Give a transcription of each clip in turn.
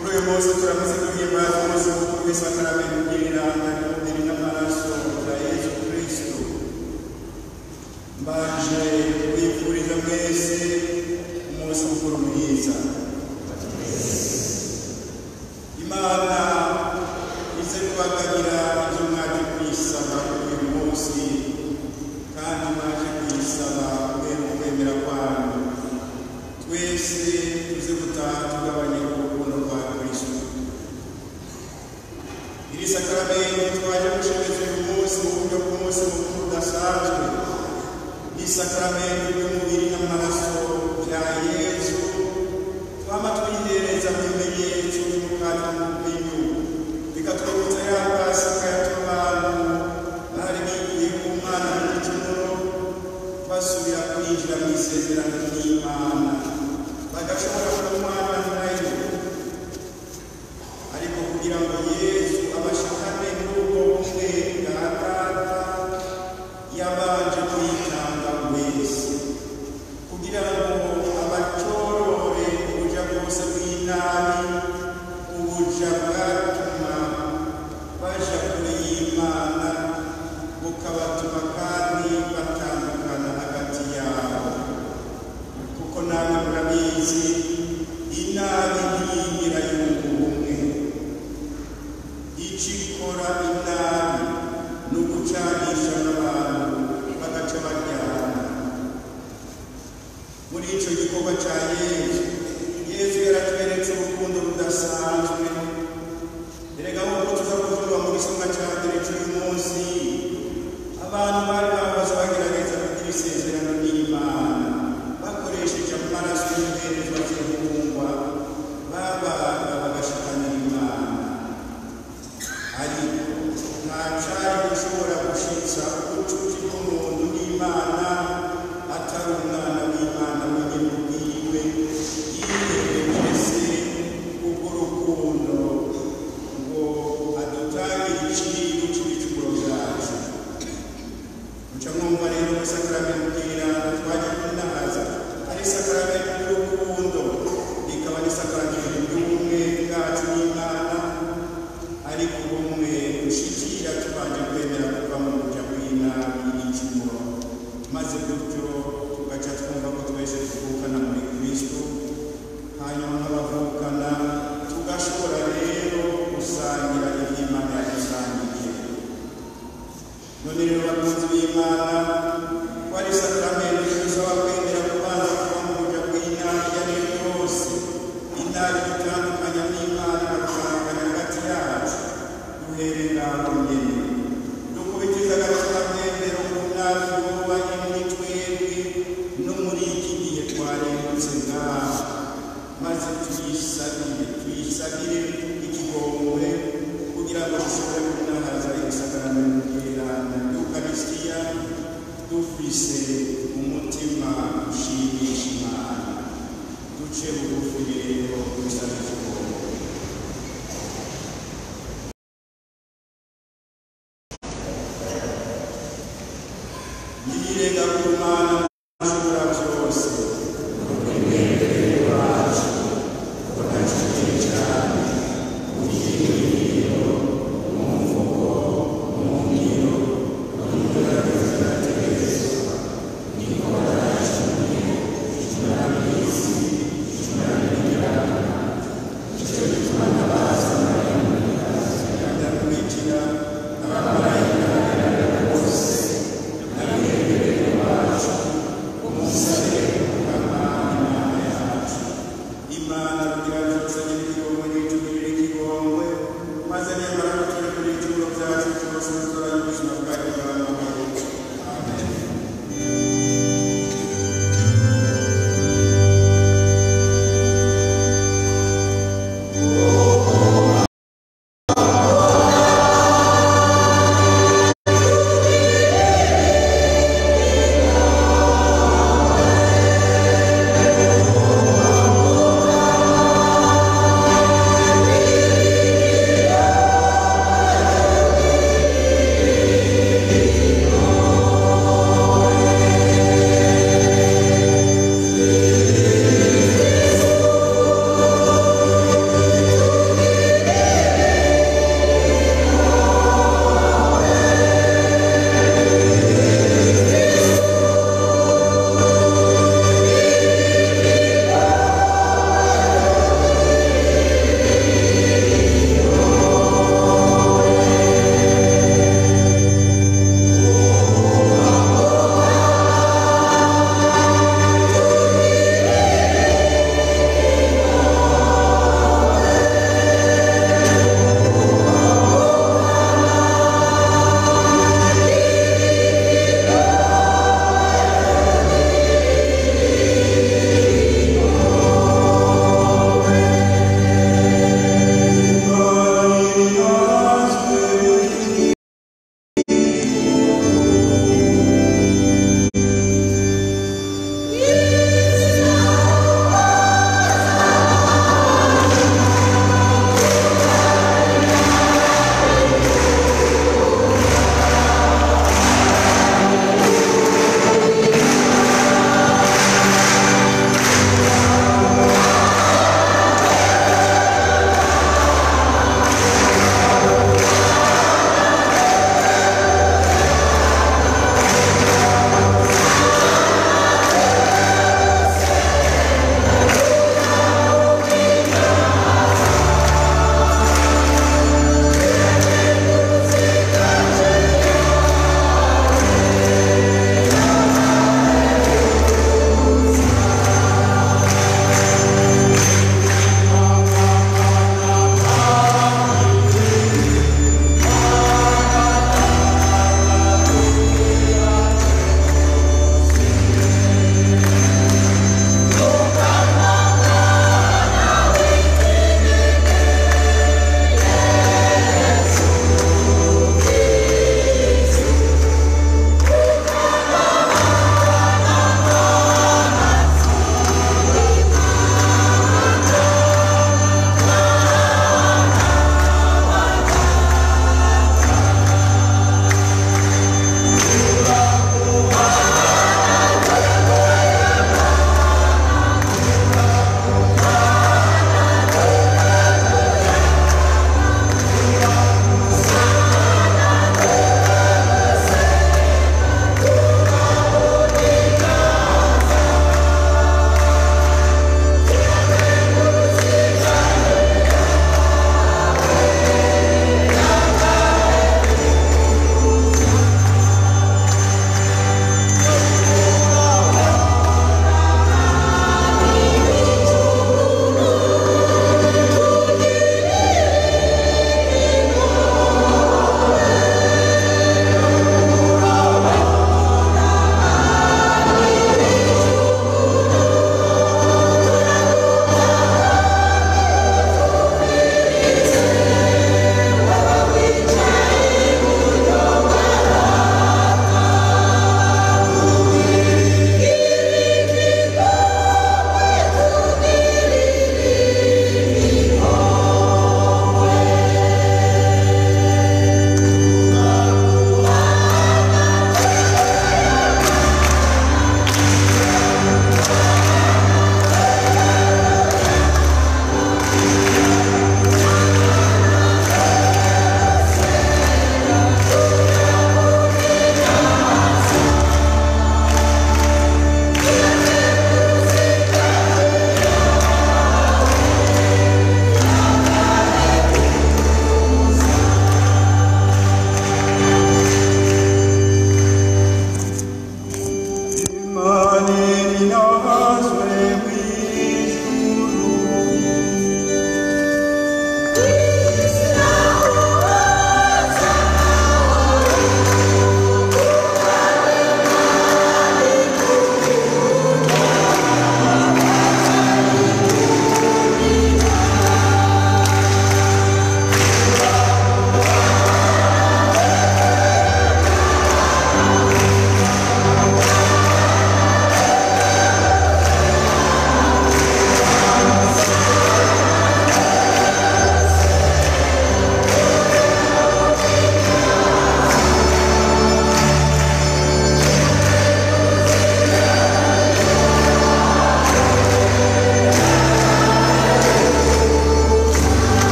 kuri uyu munsi turamaze guhimbaza umunsi mukuru w'isakaramentu ry'iranga ry'umubiri n'amaraso bya yesu kristo mbanje kubifuriza mwese umunsi mukuru mwiza imana ize kubagabira ibyo mwaje kuyisaba kuri uyu munsi kandi mwaje kuyisaba kubera ukwemera kwanyu twese tuze gutaha tugabanye urukundo rwa kristo iri sakaramento twaje gushemeza uyu munsi mu buryo bw'umunsi mukuru udasanzwe ni sakaramento ry'umubiri n'amaraso bya yesu twama twihereza mu bimenyetso by'umukati n'umubinyu bikatwibutsa ya pasika yatuma abantu bari bigiye ku mwana n'igicumuro basubira kwinjira mu isezerano ry'imana bagashobora kumwana nayo ariko kugira ngo yesu abashikane n'ubwo bumwe bwa data yabanje kwitanga wese kugira ngo abacorore ubuja bwose bw'inabi ubuja bwatuma baja kure y'imana bukabatuma kandi batandukana hagati yabo kuko nawe murabizi inabi ntiyingira yunga ubumwe icyo ikora inabi ni ugucanisha n'abantu bagaca baryana muri icyo gikorwa cya yesu yesu yaratweretse urukundo rudasanzwe erega nk'uko tuza kuvuga mu gisonga cya mbere cy'uyu munsi abantu bari bahoze bagerageza kugira isezerano n'imana bakoresheje amaraso y'imperezwa z'ibihungwa babaga bagashikanira imana ariko nta cari gushobora gushitsa ubucuti bw'umuntu n'imana atari umwana w'imana wenyine ubwiwe yihereje se kubw'urukundo ngo adutangire iciro c'ibicumuro vyacu muca mwumva rero muri sakaramento ry'iranga twaje kunahaza ari sakaramento y'urukundo rikaba n'isakaramento ry'ubumwe bwacu n'imana ariko ubumwe bushikira tubanje kwemera kuva mu buja bw'inabi n'icumuro maze gutyo tugaca twumva ko twese tuvukana muri kristo hanyuma nk'abavukana tugashobora rero gusangira ivy'imana yadusangije none rero bakunzi b'imana wari sakramento idusaba kwemera kubanza kuva mu buja bw'inabi iyo ari yo yose inabi dutandukanya n'imana igatandukanya hagati yacu duhere ngaho nyene dukubitiza agakiramwemero ku nabi wubanye muri twebwe no muri iki gihe twarembutse ngaho maze tuyisabire tuyisabire ikigongwe kugira ngo dushobore kunahaza ibisakaramentu by'irana y'ukarisitiya dufise umutima ushimisha imana duce bugufi rero dusabe ikigongwe yirenga ku mana ashobora byose ndakwinjira abamarayika bose n'abiherere bacu umusabe ukama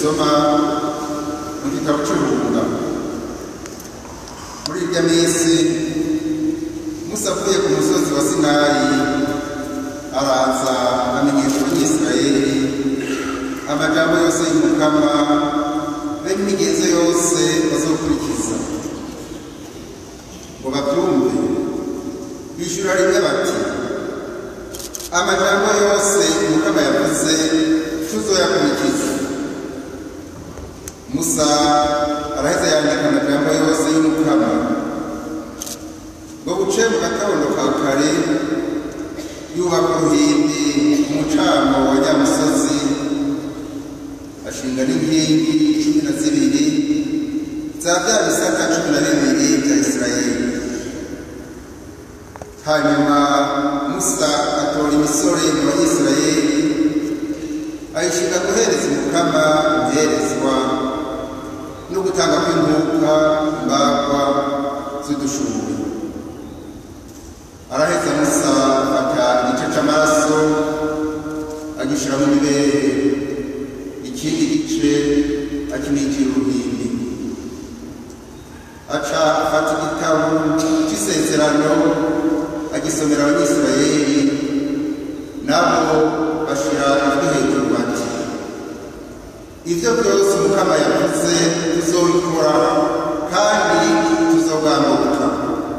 dusoma mu gitabo cy'urubuga muri irya minsi musa avuye ku musozi wa sinayi araza amenyesha abanyisirayeli amajambo yose y'umukama be n'imigenzo yose bazokurikiza ngo babyumve bishyura rimwe bati amajambo yose umukama yavuze tuzoyakurikiza musa araheza yandika amajambo yose y'umukama ngo buce mu gatondo ka kare yubaka uruhimbi umucamo wa nyamusozi ashinga n'inkingi cumi na zibiri za bya bisata cumi na bibiri bya isirayeli hanyuma musa atora imisore mu bayisirayeli ayishinga guhereza umukama umuherezwa no gutanga kw'inkuka imbagwa z'udushuri araheza musa afata igice c'amaraso agishyira mu mibere ikindi gice akimikira uruhimbi aca afata igitabo c'isezerano agisomera abanyisirayeli nabo bashira ijwi hejuru bati ibyo byose umukama yavuze tuzobikora kandi tuzogambuka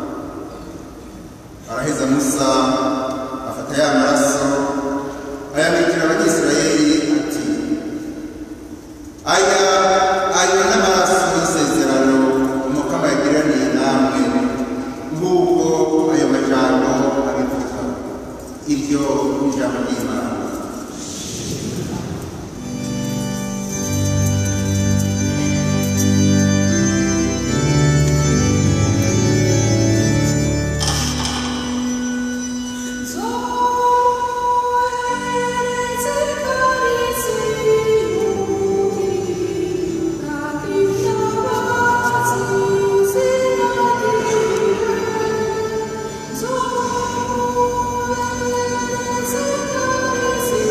araheza musa afata ya maraso ayamikira abanyisirayeli ati aya ayo n'amaraso y'isezerano umukama yagiraniye namwe nk'uko ayo majambo abivuga iryo ni ijambo ry'imana So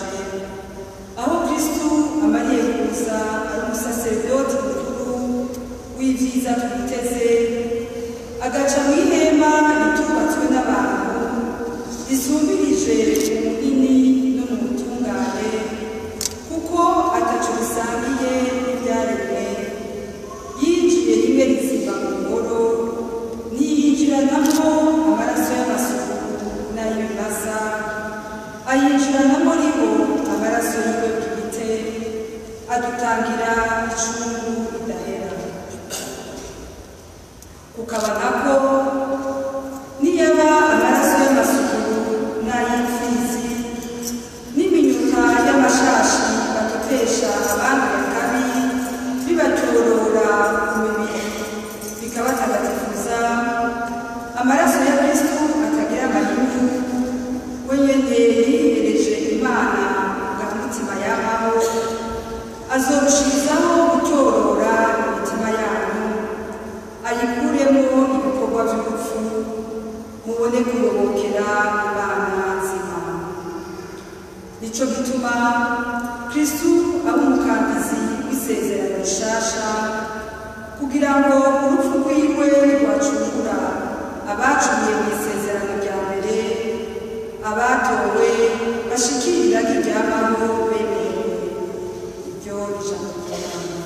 biratangaje aho kristu amariye kuza ari umusaseredoti mukuru w'ibyiza twiteze agaca mu ihema ritubatswe n'abantu risumbirije ubunini no mu butungane kuko ataco bisangiye n'ibyaremwe yinjiye rimwe riziba mu ngoro ntiyinjiranamo amaraso y'amasuku n'ay'ibimasa ayinjiranamo ribo amaraso yiwe bwite adutangira icungu ridahera kukaba nako niyaba amaraso y'amasuku n'ay'imfizi n'iminyuka y'amashashi badutesha abandi kabi bibatorora ku mibiri bikabatagatifuza amaraso ya kristu atagira amahinyu we nyene yihereje imana bwa mutima yahaho azorushirizaho gutorora imitima yanyu ayikuremo ibikorwa by'urupfu mubone kuyobokera imana nzima nico gituma kristu aba umukangizi w'isezerano rishasha kugira ngo urupfu rwiwe rwacungura abacuriye mu isezerano rya mbere abatowe bashikirira ry'iryamaho bemerewe iryo ijambo ry'imana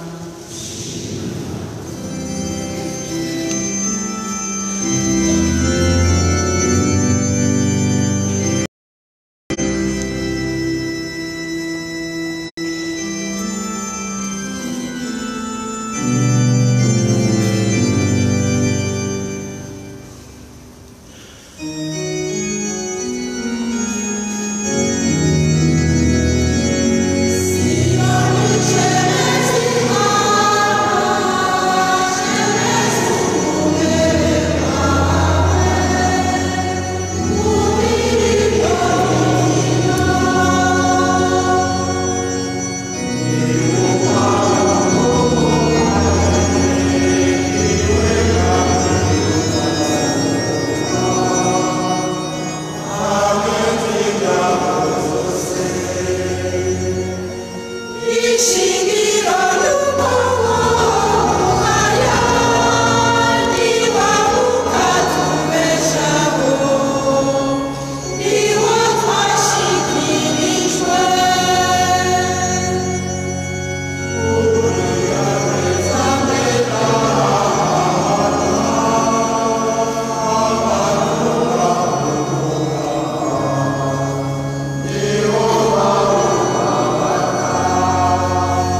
Amen.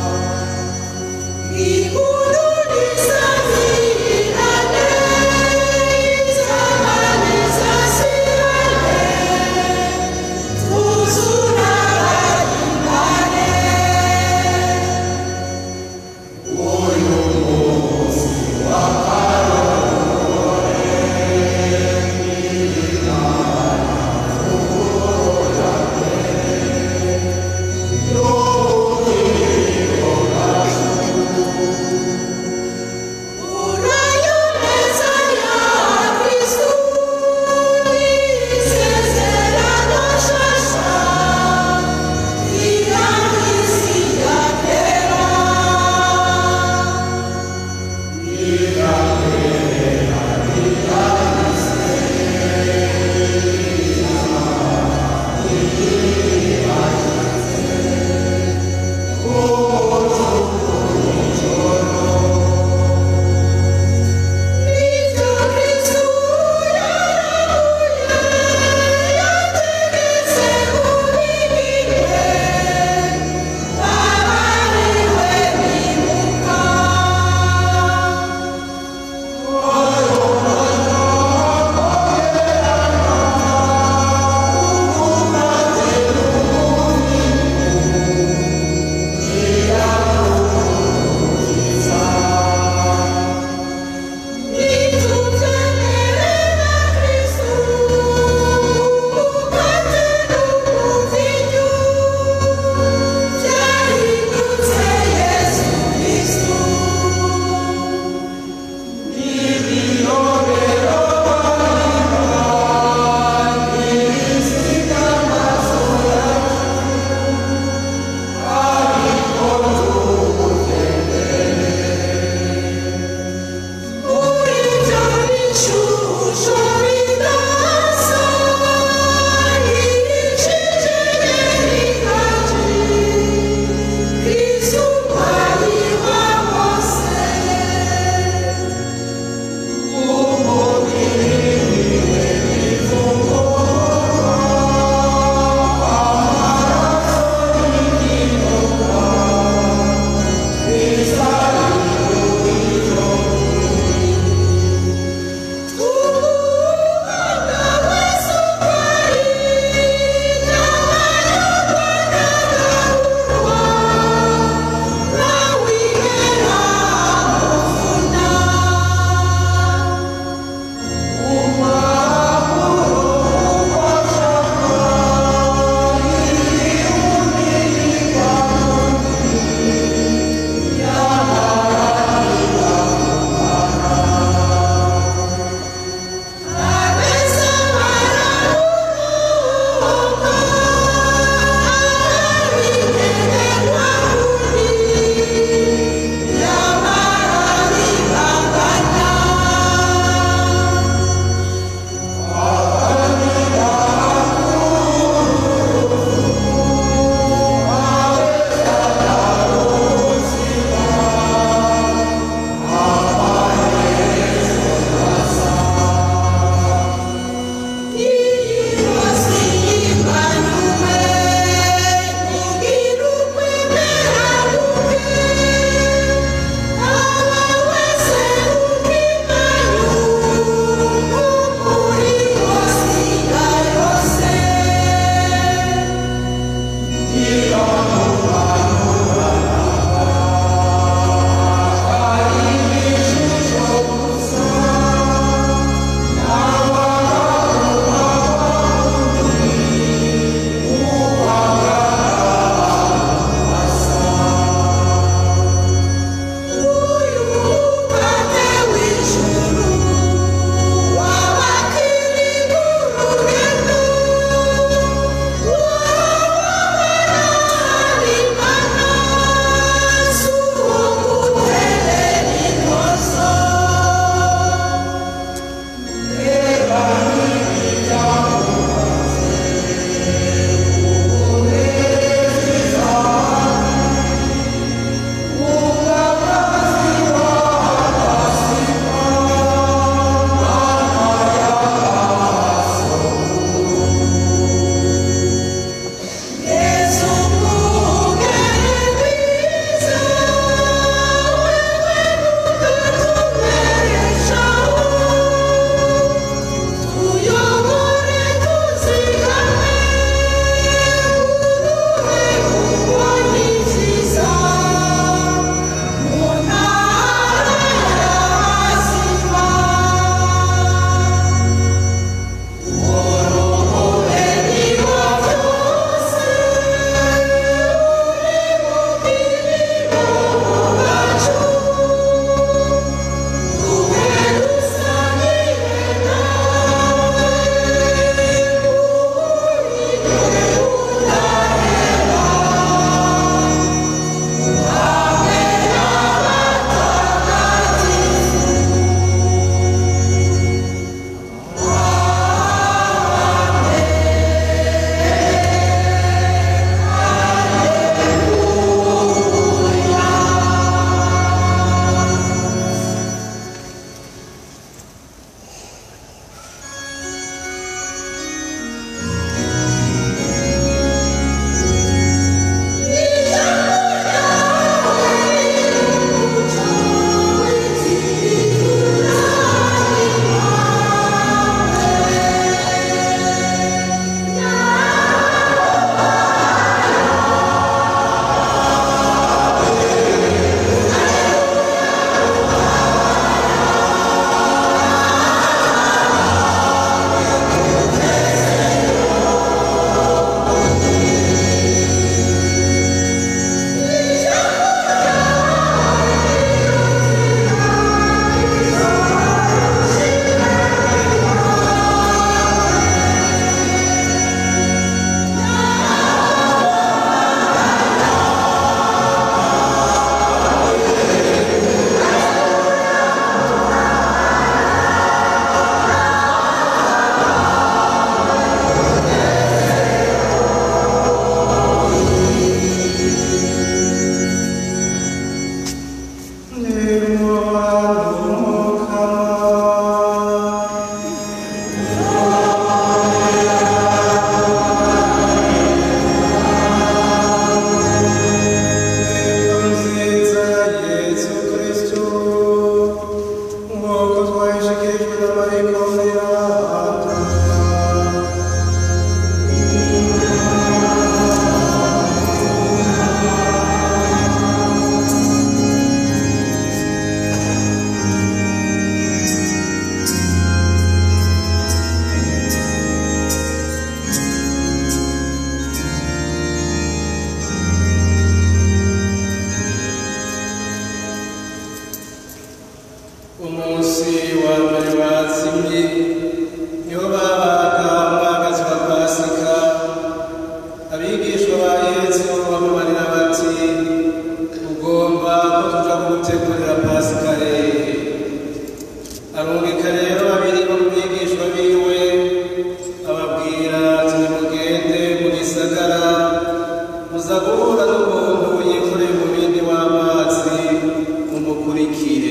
w'umuntu yikoreye umubindi w'amazi mumukurikire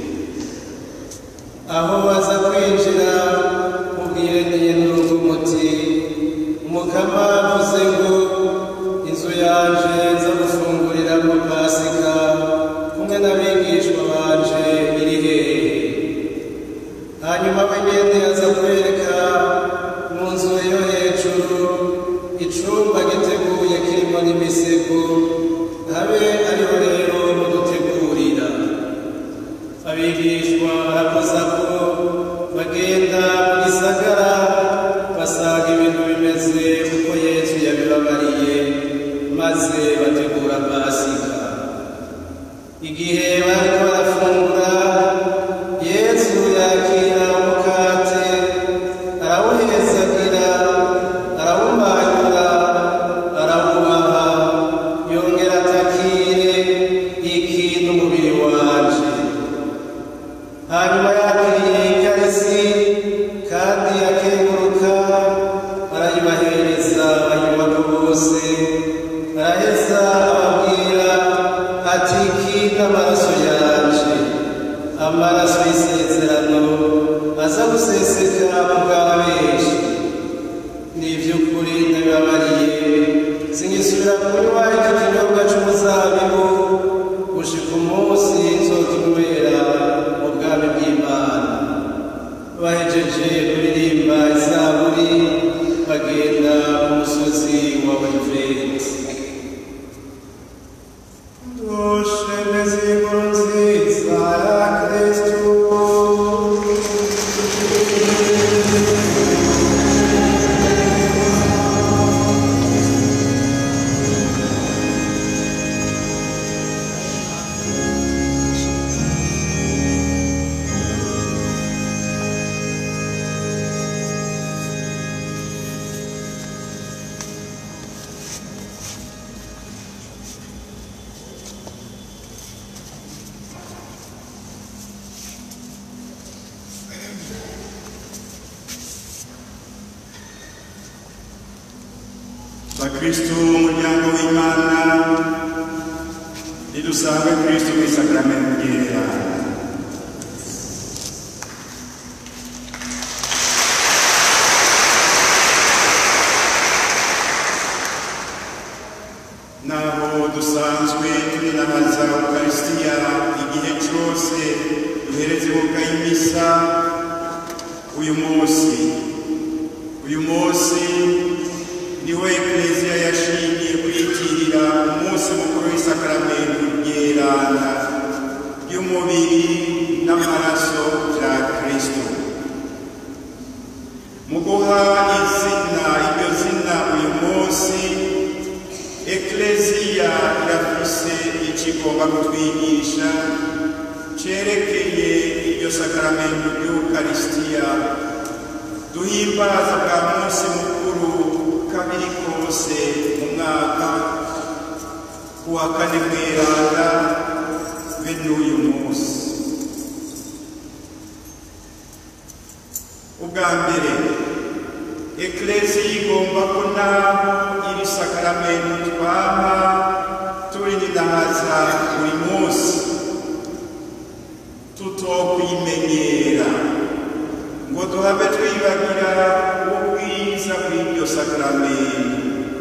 aho baza kwinjira mubwire n'intungu muti umukama avuze ngo inzu yanje nza gufunguriramo pasika kumwe n'abigishwa banje iri hehe hanyuma we nyene aza kwereka mu nzu yo hejuru icumba giteguye kirimo n'imisego habe ariho rero mudutegurira abigishwa barakoza ko bagenda mu gisagara basanga ibintu bimeze uko yesu yabibabariye maze bategura pasika igihe bariko barafungura yesu yakira umukate arawuhezagira arawumanyura arawubaha yongera atakire iki n'umubiri wanje hanyuma yakiriye ikarisi kandi akenguruka arayibahereza bayubaka bose araheza ababwira ati iki n'amaraso yanje amaraso y'isezerano aza guseseka mu bwa benshi ni iby'ukuri ndabibabariye singisubira kunywa iki kinyobwa cy'umuzabibu gushika umunsi nzokinywera mu bwami bw'imana bahejeje kuririmba izaburi bagenda ku musozi wa oliveti dushemeze inkuru nziza ya kristu bakristu umuryango w'imana nidusange kristu mu isakaramentu ryera naho dusanzwe tuninabaza ukarisitiya igihe cyose duhereze ibuka y'imisa uyu munsi uyu munsi niho ekleziya yashingiye kwitirira umunsi mukuru w'isakaramentu ryerana ry'umubiri n'amaraso bya kristo mu guha izina iryo zina uyu munsi ekleziya irafise icyo igomba kutwigisha cerekeye iryo sakaramentu ry'ukarisitiya duhimbaza bwa munsi mukuru kabiri kose mu mwaka kuwa kane mweranda be n'uyu munsi ubwa mbere ekleziya igomba ko naho iri sakaramentu twaba turininahaza buri munsi tutokwimenyera ngo duhave twibagira ubwiza bw'iryo sakaramentu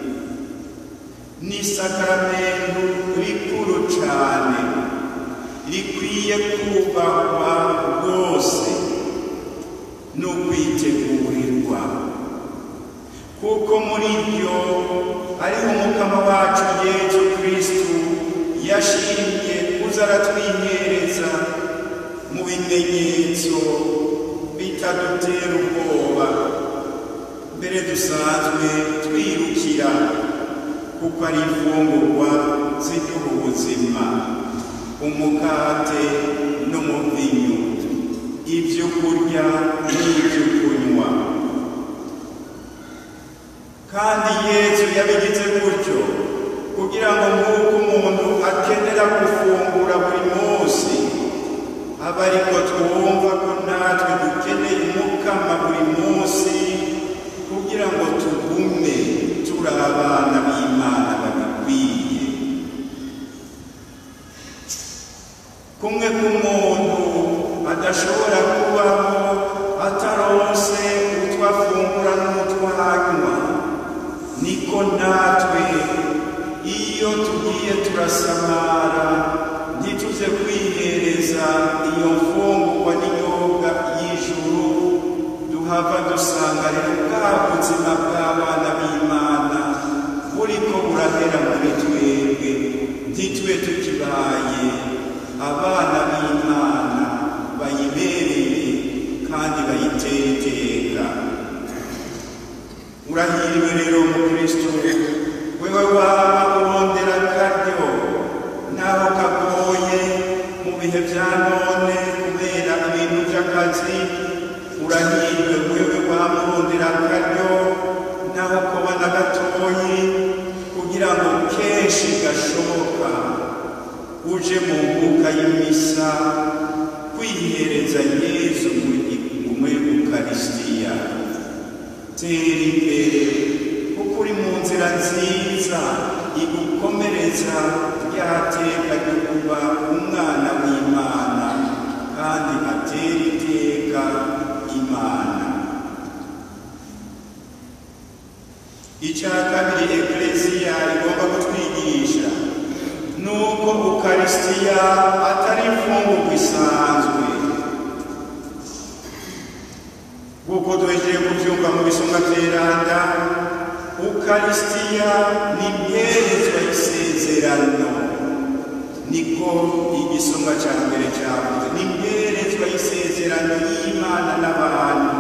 ni sakaramentu rikuru cyane rikwiye kubahwa rwose no kwitegurirwa kuko muri ryo ariho umukama wacu yesu kristu yashimye kuza aratwihereza mu bimenyetso bitadutera ubwoba mbere dusanzwe twirukira kuko ari imfungurwa ziduha ubuzima umukate n'umuvinyu ibyo kurya n'ibyo kunywa kandi yesu yabigize gutyo kugira ngo nk'uko umuntu akenera gufungura buri munsi aba ariko twumva ko natwe dukeneye umukama buri munsi kugira ngo tugume turi abana b'imana babikwiye kumwe k'umuntu adashobora kubaho ataronse utwo afungura n'utwo anywa niko natwe iyo tugiye turasamara ntituze kwihereza iyo mfungurwa n'inyobwa y'ijuru duhava dusanga rero bwa buzima bw'abana b'imana buriko burahera muri twebwe ntitube tukibaye abana b'imana bayibereye kandi bayitera iteka urahiriwe rero mukristo wewe waba urondera akaryo naho kagoye mu bihe bya none kubera ibintu by'akazi urahiriwe wewe waba urondera akaryo naho kubona gatoyi kugira ngo kenshi gashoboka uje mu mbuga y'imisa kwihereza yezu muri ukarisitiya tera imbere kuko uri mu nzira nziza igukomereza rya teka ryo kuba umwana w'imana kandi atera iteka imana icya kabiri eklesiya igomba kutwigisha ni uko ukarisitiya atari imfungurwa isanzwe nk'uko duhejeje kubyumva mu bisumwa byeranda ukarisitiya ni imperezwa y'isezerano niko igisumwa cya mbere cyavuze ni imperezwa y'isezerano y'imana n'abantu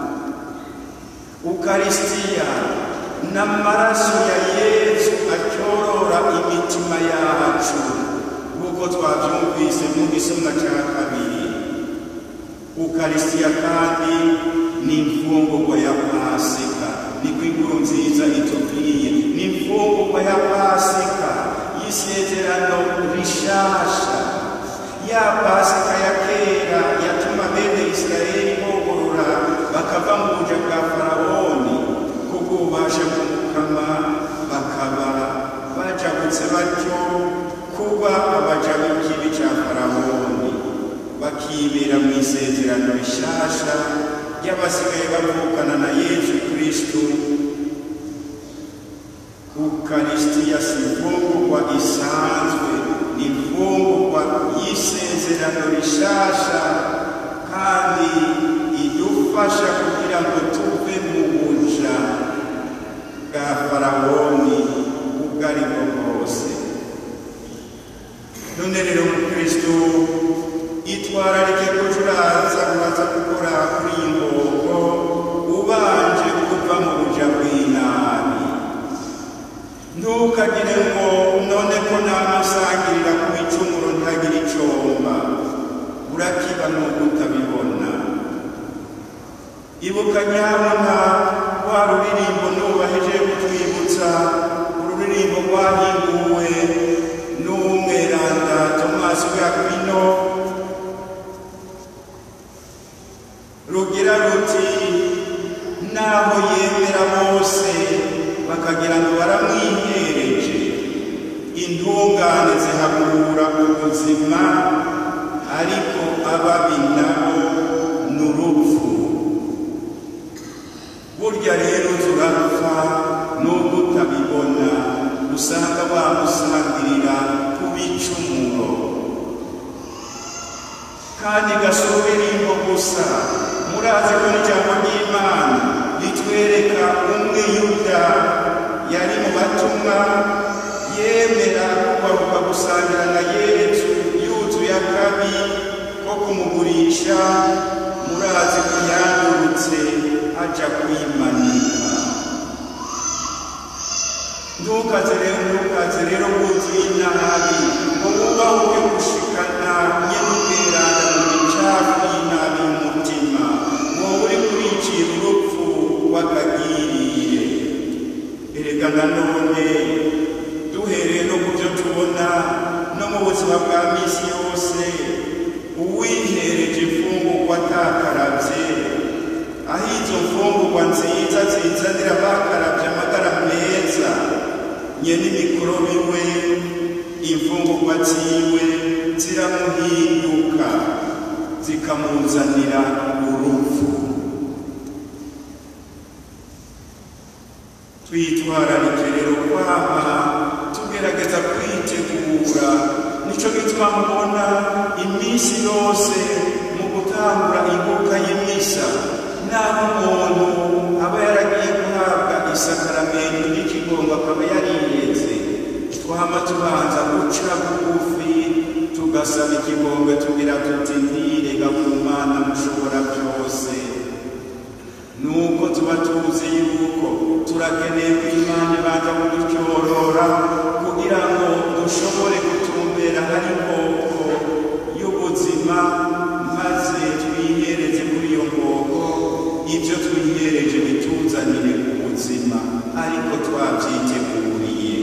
ukarisitiya n'amaraso ya yesu acyorora imitima yacu nk'uko twabyumvise mu gisumwa cya kabiri ukarisitiya kandi ni imfungurwa ya pasika niko inkuru nziza itubwiye ni imfungurwa ya pasika y'isezerano rishasha ya pasika ya kera yatuma bene isirayeli bogorora bakava mu buja bwa farawoni kubwo ubasha kumukama bakaba bajabutse batyo kuba abaja b'ikibi cya farawoni bakibera mu isezerano rishasha ry'abasigaye bavukana na yesu kristu ukarisitiya si imfungurwa isanzwe ni imfungurwa y'isezerano rishasha kandi idufasha kugira ngo tuve mu buja bwa farawoni ubwo ari bwo bwose none rero mukristo itwararike kuja uraza uraza gukora kuri iyi ngoko ubanje kuva mu buja bw'inabi ntukagire ngo none ko namusangirira ku icumuro ntagira icomba urakiba nuko utabibona ibuka nyabona rwa ruririmbo nubaheje kutwibutsa ururirimbo rwahinguwe n'umweranda tomasi w'akwino rugira ruti naho yemera bose bakagira ngo baramwihereje intungane zihagurura ubuzima ariko ababi nabo ni urupfu burya rero turapfa nubwo utabibona usanga wamusangirira ku bicumuro kandi gasubirimbo gusa murazi ko n'ijambo ry'imana ritwereka umwe yuda yari mu batumwa yemera kubahuka gusangira na yesu yuzuye akabi ko kumugurisha murazi ko yandurutse aja kwimanika ntukaze rero ntukaze rero wuzuye inabi ngo wubahuke gushikana nyenubweranda mu micafu y'inabi y'umutima wowe uri kuricira urupfu rw'akagirire erega nanone duhereye no ku byo tubona no mu buzima bwa misi yose uwihereje imfungurwa atakarabye aho izo mfungurwa nziza zizanira bakarabye amagara meza nye n'imikorobi we imfungurwa ziwe ziramuhinduka zikamuzanira urupfu twitwararike rero kwama tugerageza kwitegura nico gituma mubona iminsi yose mu gutangura ibuka y'imisa naho umuntu aba yaragiye guhabwa isakaramento ry'ikigongo akaba yariyeze twama tubanza guca bugufi tugasaba ikigongo tugira tuti ntirega ku mana mushobora byose nuko tuba tuzi yuko turakeneye ko imana ibanza kudutyorora kugira ngo dushobore gutumbera hari nkoko y'ubuzima maze twihereze kuri iyo nkoko ibyo twihereje bituzanire ubuzima ariko twabyiteguriye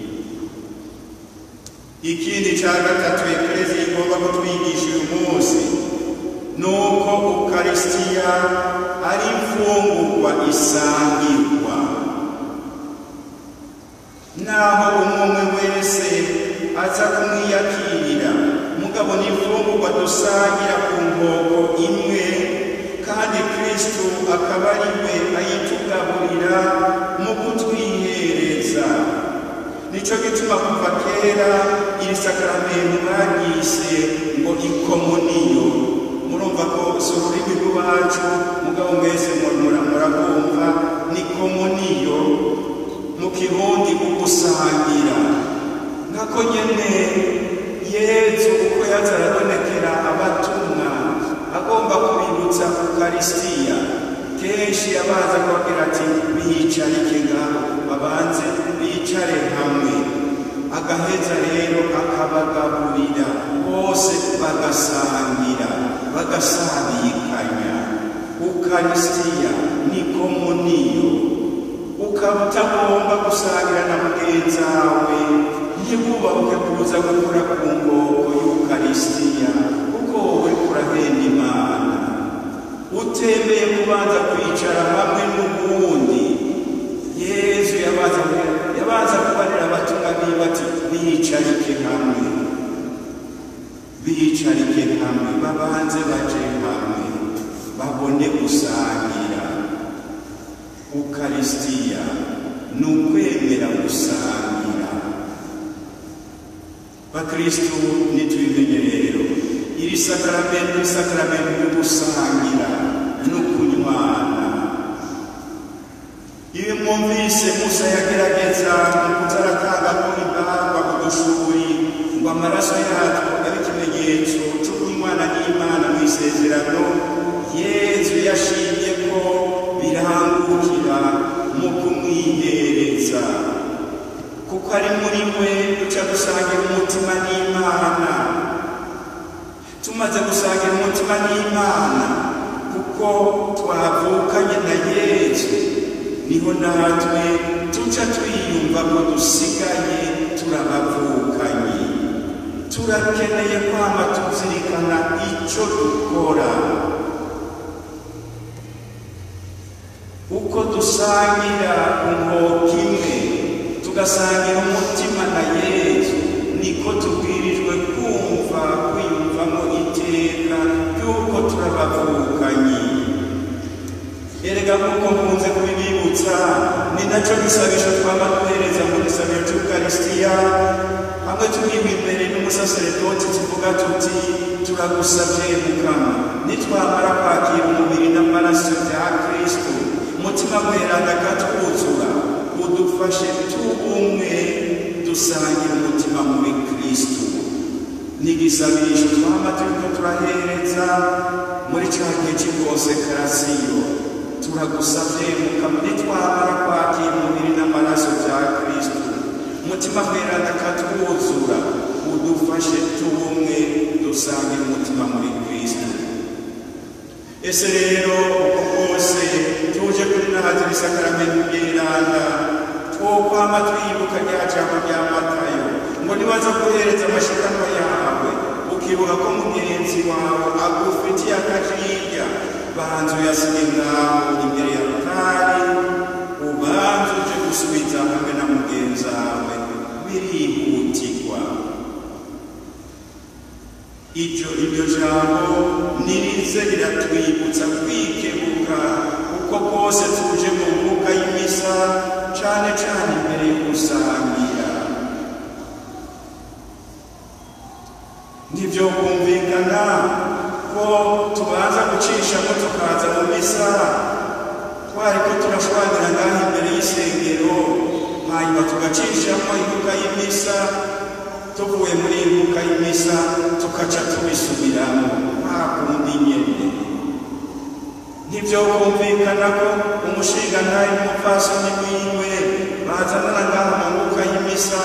ikindi cya gatatu ekerezi igomba kutwigisha uyu munsi ni uko ukarisitiya ari imfungurwa isangirwa naho umwe wese aza kumwiyakirira mugabo ni imfungurwa dusangira ku nkoko imwe kandi kristo akaba ari we ayitugaburira mu kutwihereza nicyo gituma kuva kera iri sakaramento mwagise ngo ikomuniyo murumva ko si ururimi rw'iwacu mugabo mwese murabumva ni komuniyo mu kirundi ugusangira nkako nyene yezu uko yaza arabonekera abatumwa agomba kubibutsa ukarisitiya kenshi yabanza kubabwira ati biyicarike ngaho babanze bicare hamwe agaheza rero akabagaburira bose bagasangira bagasabikanya ukarisitiya ni komuniyo ukaba utagomba gusangira na mugenzi wawe ntibubabuke kuza gukora ku ngoko y'ukarisitiya kuko wowe urahenda imana utembeye kubanza kwicara hamwe n'ubundi yezu yabanza yabanza kubarira abatumwa biwe ati biyicarike hamwe biyicarike hamwe babanze baje hamwe babone gusangira ukarisitiya ni ukwemera gusangira bakristu nitubimenye rero iri sakaramento ni sakaramento yo gusangira no kunywana iyo mwumvise musa yagerageza mu kutaratanga ko imbarwa ku dushuri ngo amaraso yatwo abe ikimenyetso cyo kunywana n'imana mu isezerano yezu yashimye ko birangukira mu kumwihereza kuko ari muri we duca dusangira umutima n'imana tumaze gusangira umutima n'imana kuko twavukanye na yezu niho natwe tuca twiyumva ko dusigaye turabavukanye turakeneye kwama tuzirikana icyo dukora uko dusangira inkoko imwe tugasangira umutima na yezu niko tubwirijwe kumva kwiyumvamo iteka ry'uko turabavukanye erega nk'uko nkunze kubibibutsa ni nacyo gisabisho twaba duhereza mu gisabiro cy'ukarisitiya hamwe turiwe imbere n'umusaseredoti tuvuga tuti turagusabye mukama nitwamara kwakira umubiri n'amaraso bya kristo umutima mweranda akatwuzura udufashe tubumwe dusangira umutima muri kristo ni igisabisho twaba turiko turahereza muri cya gihe cy'inkonsekarasiyo turagusabye mukama nitwamara kwakira umubiri n'amaraso bya kristo umutima mweranda akatwuzura udufashe tubumwe dusangira umutima muri kristo ese rero uko bwose tuje kuri nahazira isakaramento ry'iranda twokwama twibuka rya jambo rya matayo ngo nibaza guhereza amashikanwa yawe ukibuka ko mugenzi wawe agufitiye akajirya banza uyasige ngaho imbere ya rutari ubanza uje gusubiza hamwe na mugenzi wawe birihutirwa iryo iryo jambo nirize riratwibutsa kwikebuka uko kose tuje mu mbuga y'imisa cane cane imbere yo gusangira ntivyo kumvikana ko tubanza gucishamo tukaza mu misa twariko turashwanira ngaho imbere y'isengero hanyuma tugacishamo imbuga y'imisa tuvuye muri iyi mbuga y'imisa tukaca tubisubiramo nta kundi nyene ntivyo kumvikana ko umushingantahe n'umupfasoni wiwe bazanana ngaha mu mbuga y'imisa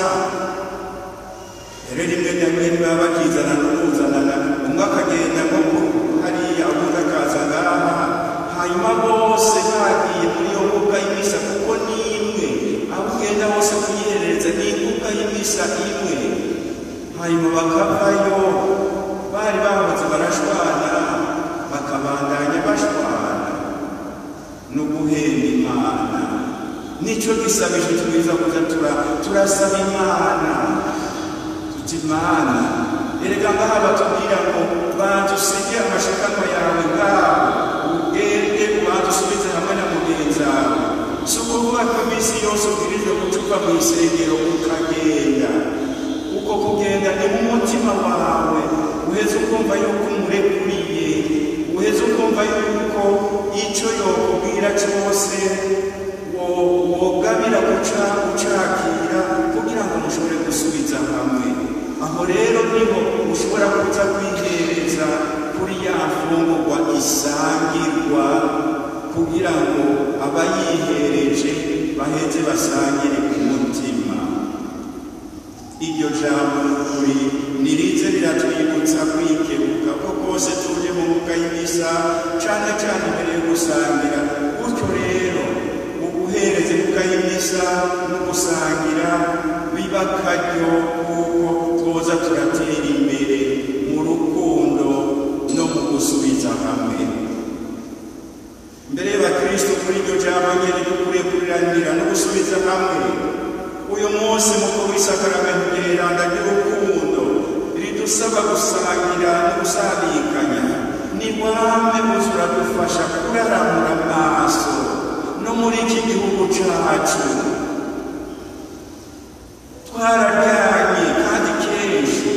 rero rimwe na rimwe ntibaba bakizana n'ukuzanana umwe akagenda nko hariya ubundi akaza ngaha hanyuma bose bagiye muri iyo mbuga y'imisa kuko ni imwe aho ugenda hose kuyiherereza ni imbuga y'imisa imwe hanyuma bakavayo bari bahoze barashwana bakabandanya bashwana no guhemba imana nicyo gisabisho twiza kuza turasaba imana tuti imana erega ngaha batubwira ngo banza usige amashikanwa yawe ngaho ugende ubanza usubize hamwe na mugenzi wawe si ukuvuga ko iminsi yose ubwirijwe gucupa mu isengero ukagenda uko kugenda ni mu mutima wawe uheze ukumva yuko umurekuriye uheze ukumva yuko icyo yokubwira cyose wogabira guca ucakira kugira ngo mushobore gusubiza hamwe aho rero niho ushobora kuza kwihereza kuri ya mfungurwa isangirwa kugira ngo abayihereje baheze basangire ku mutima iryo jambo nukuri nirize riratwibutsa kwikebuka ko kose tuje mu mbuga y'imisa cane cane imbere yo gusangira gutyo rero uguhereza imbuga y'imisa no gusangira biba akaryo kuko twoza turatera imbere mu rukundo no mu gusubiza hamwe mbere y'abakristo kuri iryo jambo nyene dukwiye kuriranira no gusubiza hamwe uyu munsi mukuru w'isakaramento ry'iranda ry'urukundo ridusaba gusangira no gusabikanya ni wame uza uradufasha kuraramura amaso no muri iki gihugu cacu twararyanye kandi kenshi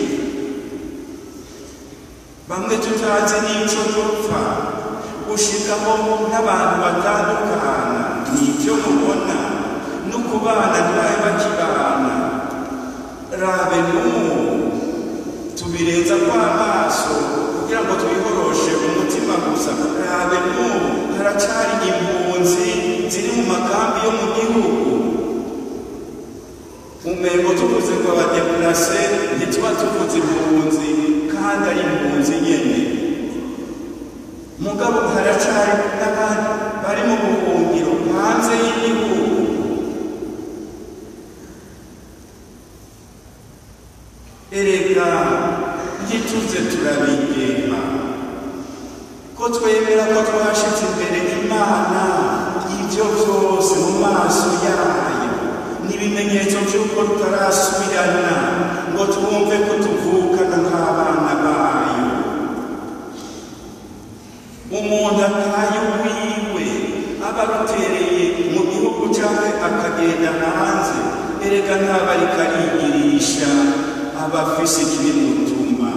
bamwe tutazi n'ico dupfa gushikaho n'abantu batandukana nivyo mubona no kubana ntibabe bakibana rabe n'ubu tubirenza kw'amaso kugira ngo twiboroshe umutima gusa rabe n'ubu haracari impunzi ziri mu makambi yo mu gihugu umengo tuvuze ngo abadeplase ntituba tuvuze impunzi kandi ari impunzi nyene mugabo haracari n'abandi bari mu buhungiro hanze y'igihugu erega ntituze turabigema ko twemera ko twashitse imbere y'imana ibyo byose mu maso yayo n'ibimenyetso by'uko tutarasubirana ngo twumve ko tuvukana nk'abana bayo umuntu ataye wiwe aba arutereye mu gihugu cyangwa akagenda hanze erega ntaba ariko arigirisha aba afise ikibimutuma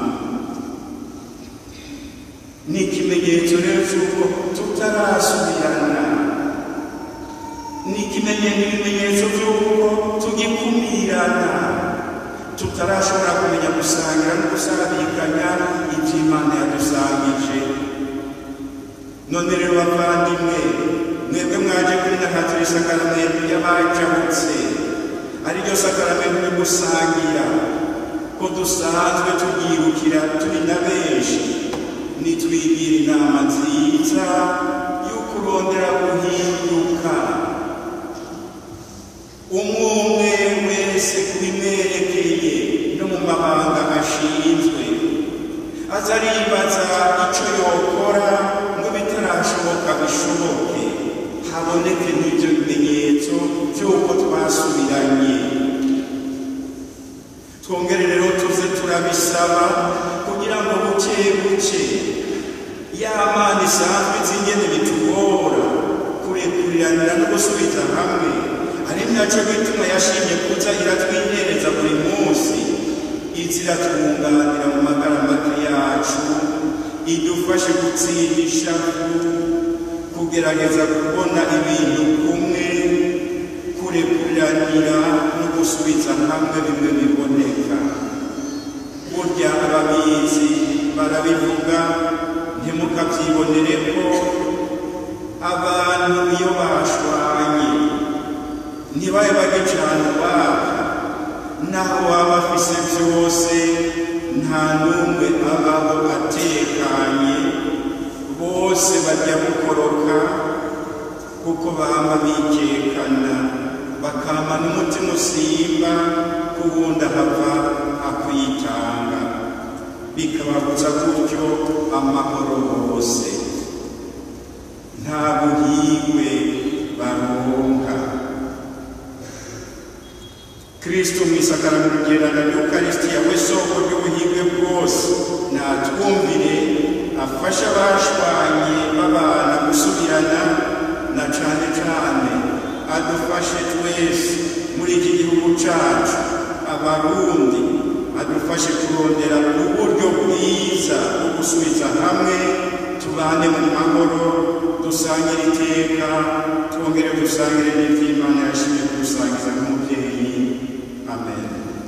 ni ikimenyetso rero cy'uko tutarasubirana ni ibimenyetso by'uko tugikumirana tutarashobora kumenya gusangira no gusabikanya iby'imana yadusangije none rero bavandimwe mwebwe mwaje kuri nahatiri sakaramento y'abajabutse ariryo sakaramento yo gusangira ko dusanzwe turyirukira turi na benshi nitwigira inama nziza y'uko urondera guhinduka umwe wese kubimwerekeye no mu mabanga ashinzwe aza aribaza icyo yokora ngo bitarashoboka bishoboke haboneke n'ibyo bimenyetso by'uko twasubiranye twongere rero tuze turabisaba kugira ngo buke buke ya mana isanzwe izi ingene bitugora kurekuriranira no gusubiza hamwe ari nacyo gituma yashimye kuza iratwihereza buri munsi izi iratwunganira mu magara make yacu idufashe gutsindisha kugerageza kubona ibintu kumwe kurekuriranira no gusubiza hamwe bimwe biboneka burya ababizi barabivuga ntimukabyibonere ko abantu iyo bashwanye ntibabe bagicana uwaka naho waba afise byose nta n'umwe abaho atekanye bose bajya gukoroka kuko baba bikekana bakama n'umutima usimba ku wundi ahava akwitanga bikababuza gutyo amahoro bose nta buhigwe baronka kristo mu isakaramento ryerana ry'ukarisitiya we soko ry'ubuhigwe bwose natwumvire afasha abashwanye babana gusubirana na cane cane adufashe twese muri iki gihugu cacu abarundi adufashe kurondera uburyo bwiza bwo gusubiza hamwe tubane mu mahoro dusangire iteka twongere dusangire n'ivy'imana yashimye kudusangiza nk'umuvyeyi amen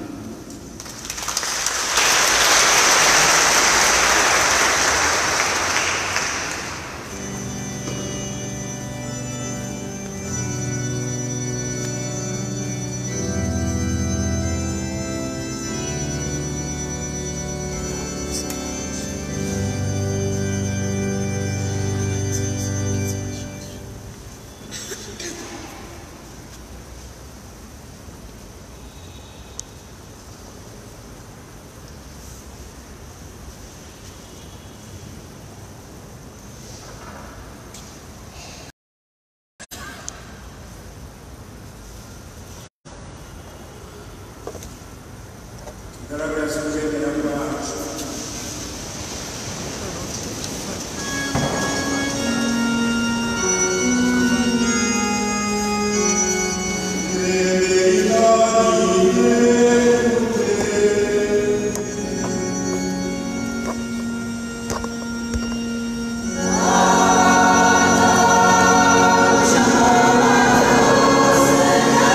tugaragaza ukwemera kwacu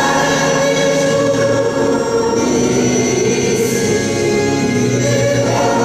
Amen.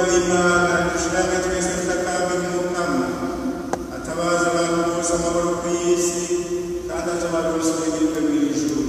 w'imana dushiramwe twese tutakambe mu mukama atabaza abantu bose amahoro ku isi kandi atabaronse ubugirwe mu ijuru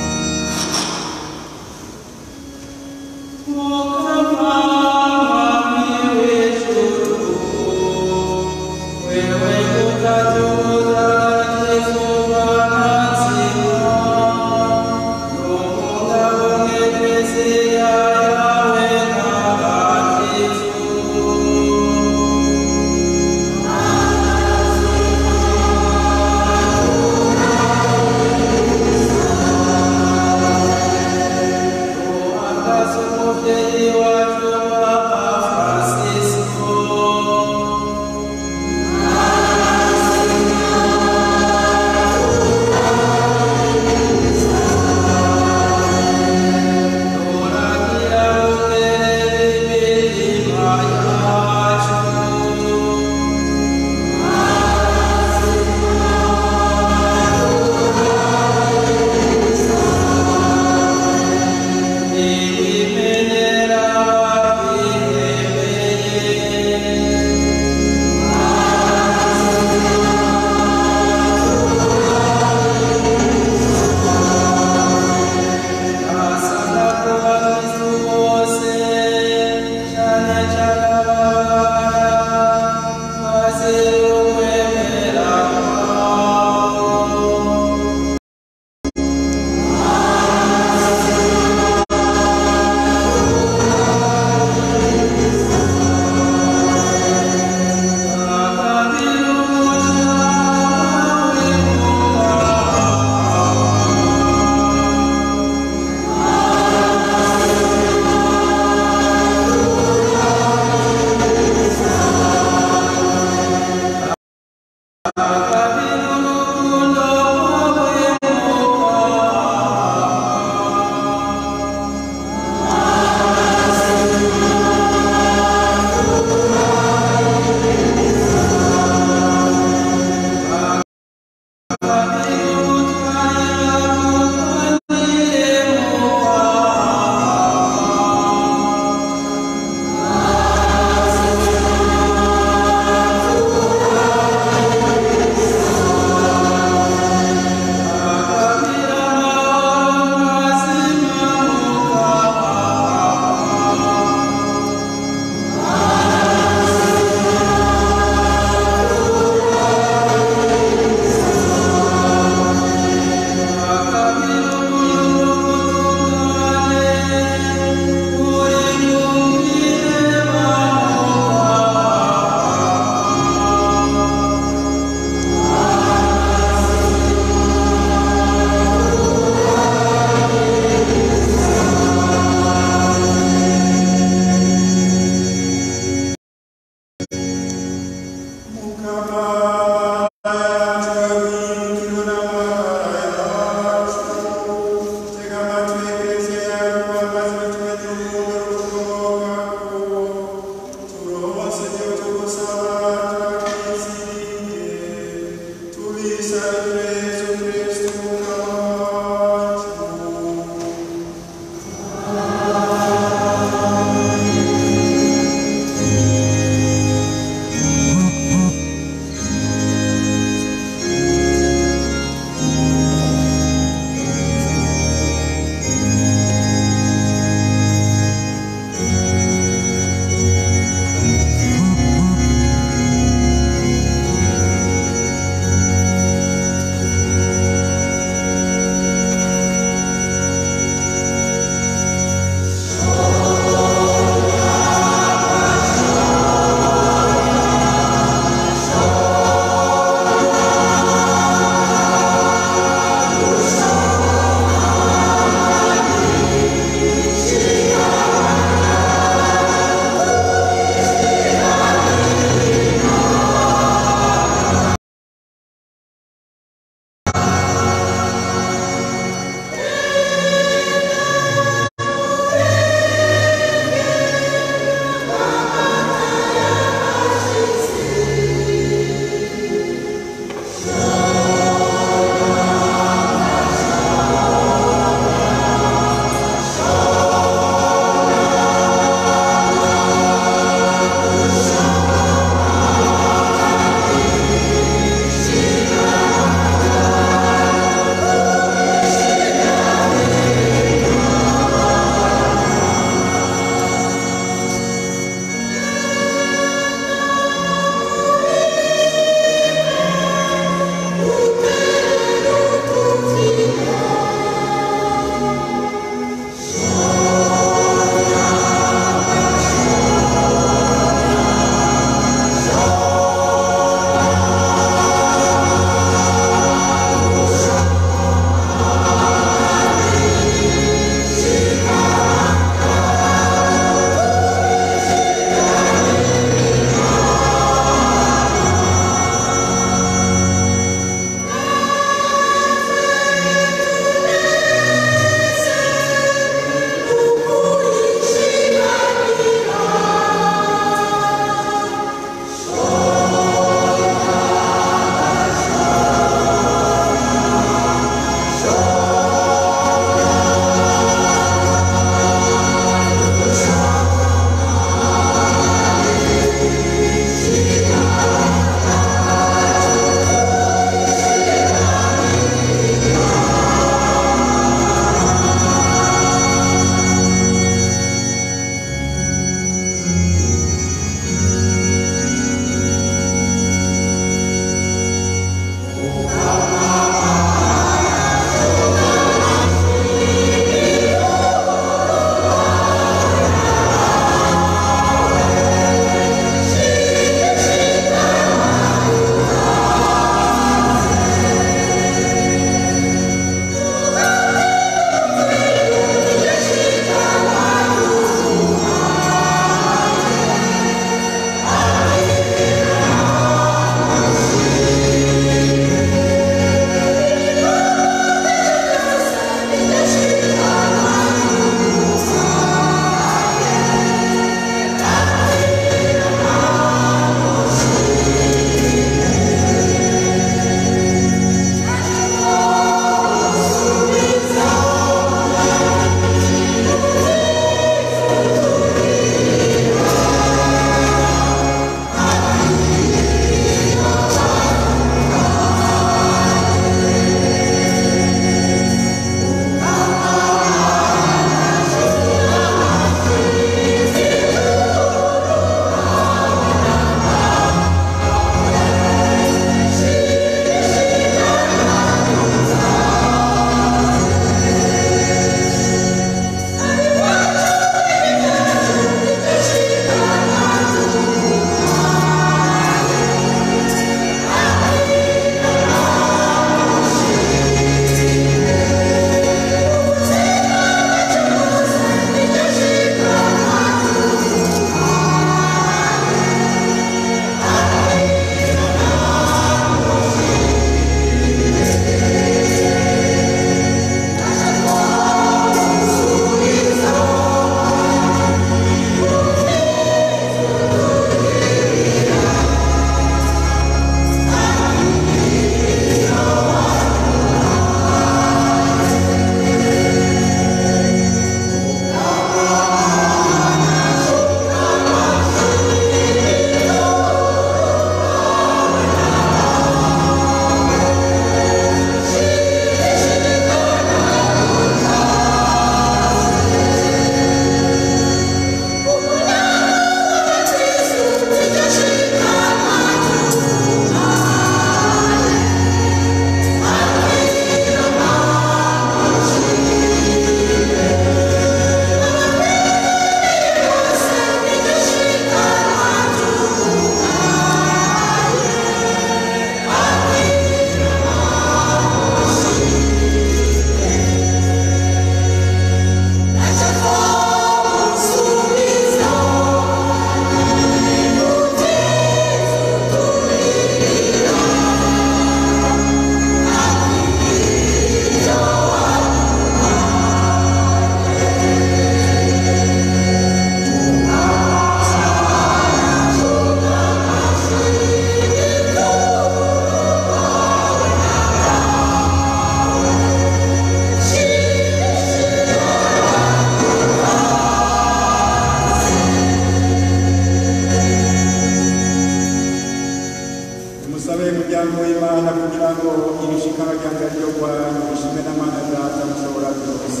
imana kugira ngo irishikara ryanjye ryo rwanyu rishime n'amana data mushobora byose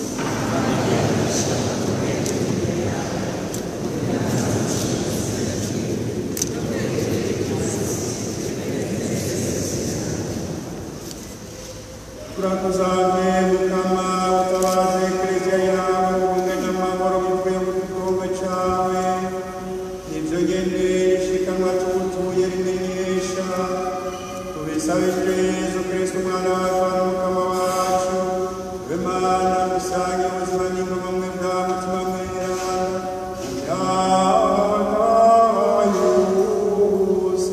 turakuzanye mukama utabaze eklezia yawe ubumwe n'amahoro bivuye mu gikombe cawe ivyo nyene rishikanwa tugutuye rimenyesha tubisabije yezu kristu umwana wacu na mukama wacu we mana dusange ubuzima n'ingoma mwe bwa mutima mweranda imyaka yose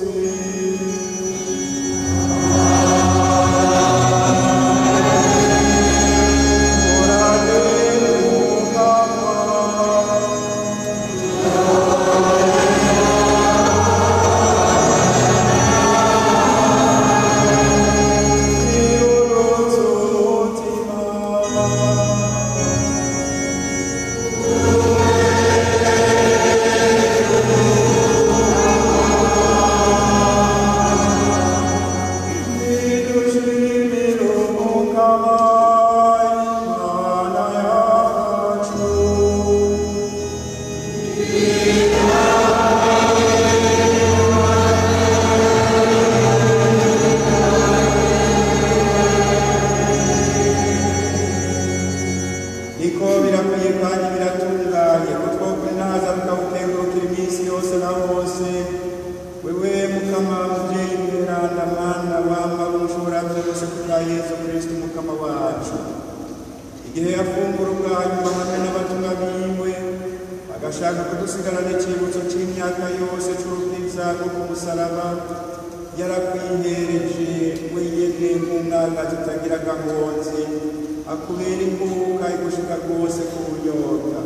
niko birakwiye kandi biratunganye ko twokuri naza tukawukengurukira iminsi yose na hose wewe mukama muvyeyi mweranda mana wama umushobora byose kubwa yesu kristu mukama wacu igihe yafungura ubwanyuma hamwe n'abatumwa biwe agashaka kudusigarana icyibutso c'imyaka yose c'urubwiza rwo ku musaraba yarakwihereje wenyene nk'umwana zitagira gahonzi akubera imbuga igushika rwose ku bunyobwa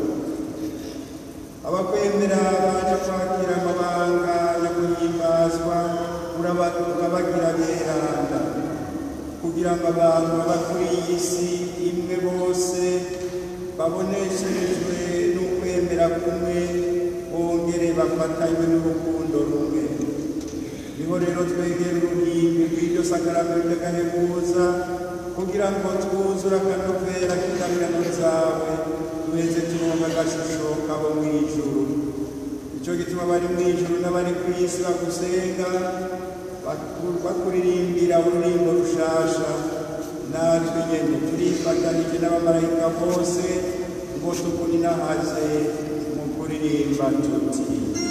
abakwemera baje kwakira amabanga yo guhimbazwa uraba- urabagira beranda kugira ngo abantu baba kuri iyi si imwe bose babonesherejwe n'ukwemera kumwe bongere bafatanywe n'urukundo rumwe niho rero twegera uruhimbi rw'iryo sakaramento ry'agahebuza kugira ngo twuzure akanovera k'indahirano zawe duheze turonka agashusho kabo mu ijuru nicyo gituma abari mu ijuru n'abari ku isi bagusenga baku- bakuririmbira ururimbo rushasha natwe nyene turifatanije n'abamarayika bose ngo tukuninahaze mu kuririmba tuti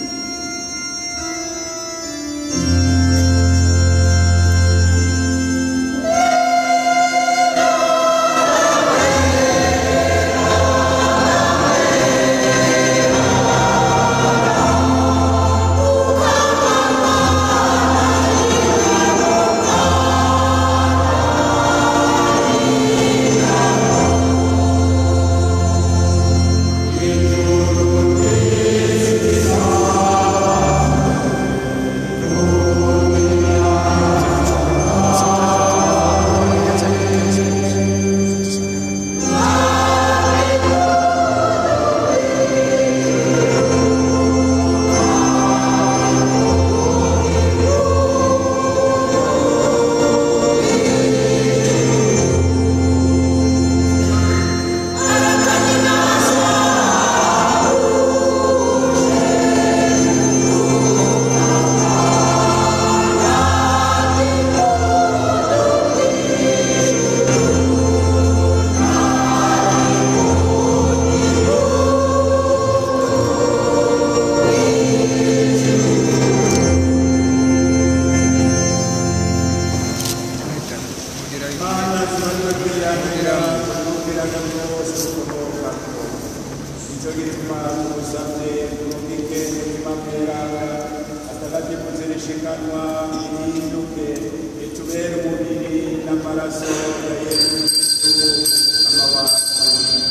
mana tunatubwira tunubwiraga rwose ukomokako nicyo gituma tugusabye turungike umutima mweranga atagatifu zirishikanwa ihinduke itubere umubiri n'amaraso ya yesu kristu umukama wacu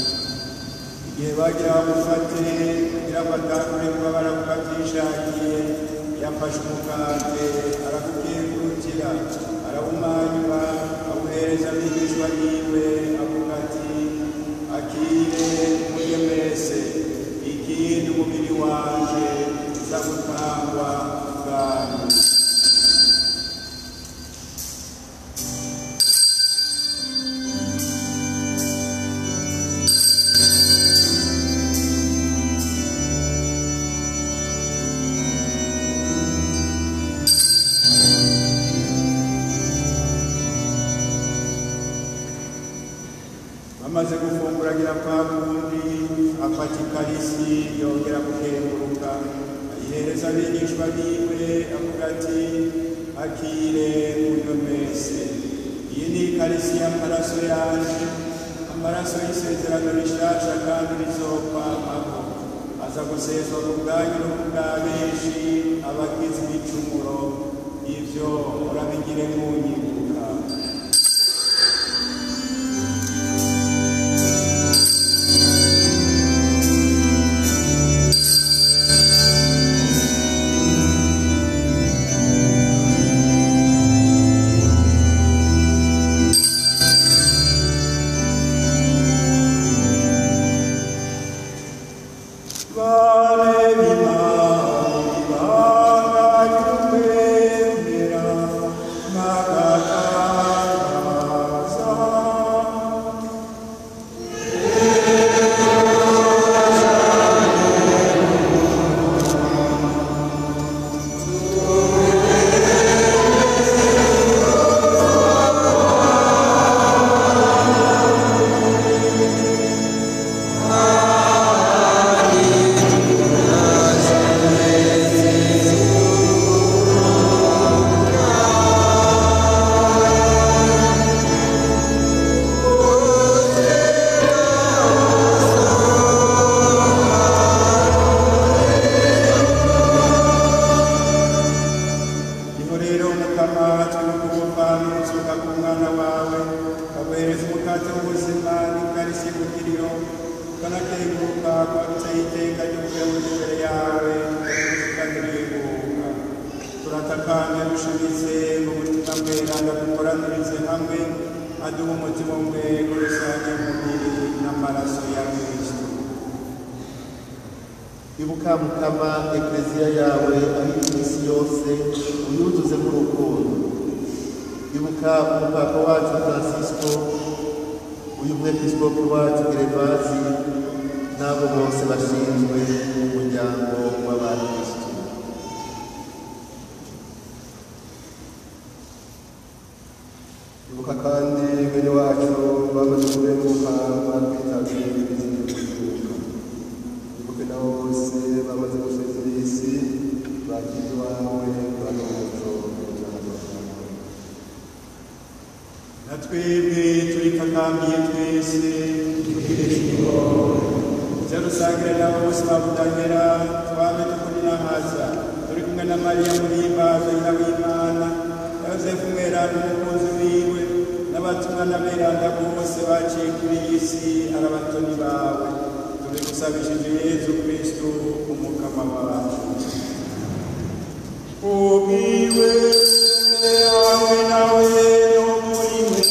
igihe bagira bamufate kugira ngo atangure kuba baramufatishakiye yafashe umukate arakukengurukira arawumanyura awuhereza abigishwa biwe avuga ati akire murye mwese ikindi umubiri wanje uza gutangwa bwanyu amaze gufungura agira kwa kundi afata ikarisi yongera gukenguruka ayihereza abigishwa biwe avuga ati akire muyo mwese iyi ni ikarisi y'amaraso yanjye amaraso y'isezerano rishasha kandi rizokwamaho aza guseswa ku bwanyu no ku bwa benshi abagize ibicumuro ibyo urabigire munyibuka Vale mi mani, vaga iumbera, magatasa. niho rero mukama turi kugupa n'umuzuka ku mwana wawe kaguhereza umukate w'ubuzima n'ikarisi y'ubugiriro ukanakenguruka kwagutse iteka ry'ubuyobozi imbere yawe ukanirenguka turatakambye dushimitse mu butumwa bweranda dukoranirize hamwe aduha umutima umwe kuri rusange y'umubiri n'amaraso ya kristo ibuka mukama ekleziya yawe aho iminsi yose uyuzuze nk'urukundo ibuka umupapa wacu francisco uyu mwepiskopi wacu gerevasi n'abo bose bashinzwe umuryango w'abakristo ibuka kandi bene wacu bamaze kurenguka batwitabye izindi kuzuka ibuke nabo bose bamaze gusezera isi bakize iwawe bano muco na twebwe turikakambiye twese ujya dusangire nabo bose babudahera twame tukuninahaza turi kumwe na mariya muhimbaza nyina w'imana na yosefu mweranda umukunzi wiwe n'abatumwa n'aberanda bose baciye kuri iyi si ari abatoni bawe tubigusabishije yezu kristu umukama wacu ubwiwe hamwe nawe no muri we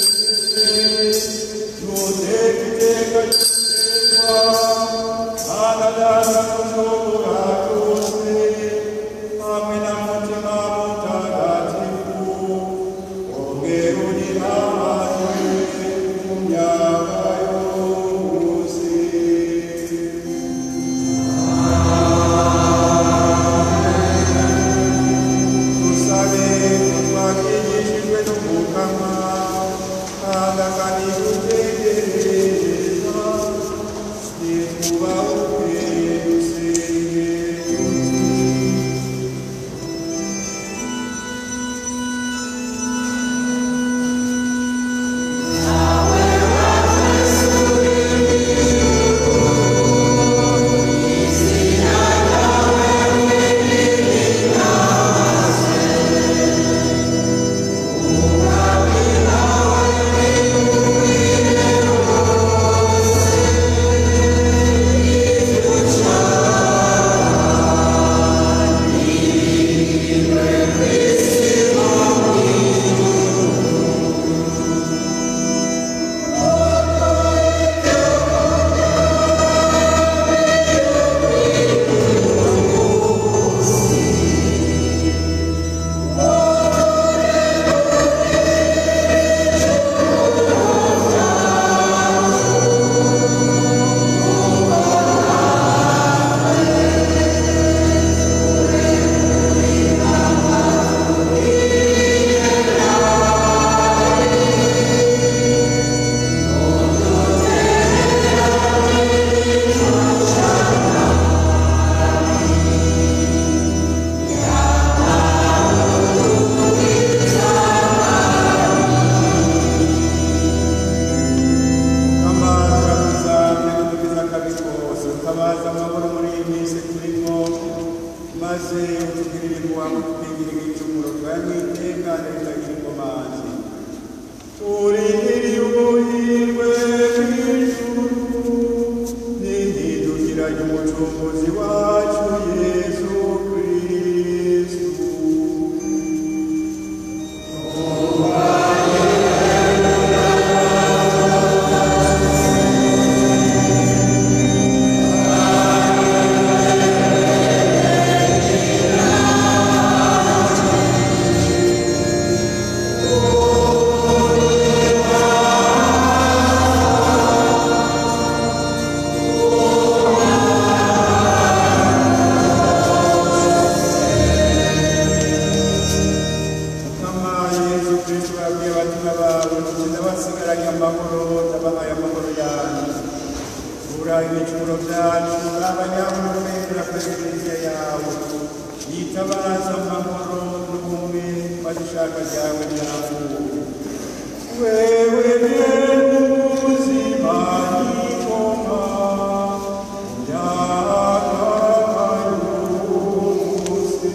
nuteka iteka ry'iteka mana data mushobora byose hamwe na mutima mutagatifu ongera unihamane mu myaka yose dusabe ko twakigishijwe n'umukama kandi akanidutegereza nitwubahuke dusenge tuti amahoro ndabahaye amahoro yanyu uraye ibicumuro byanyu abanyamukwera perezida yawe yitabaza amahoro n'ubumwe maze ishaka ryawe ryavuye wewe ubuzima n'ingoma byakabayuzi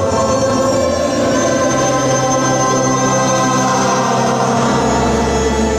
Amen.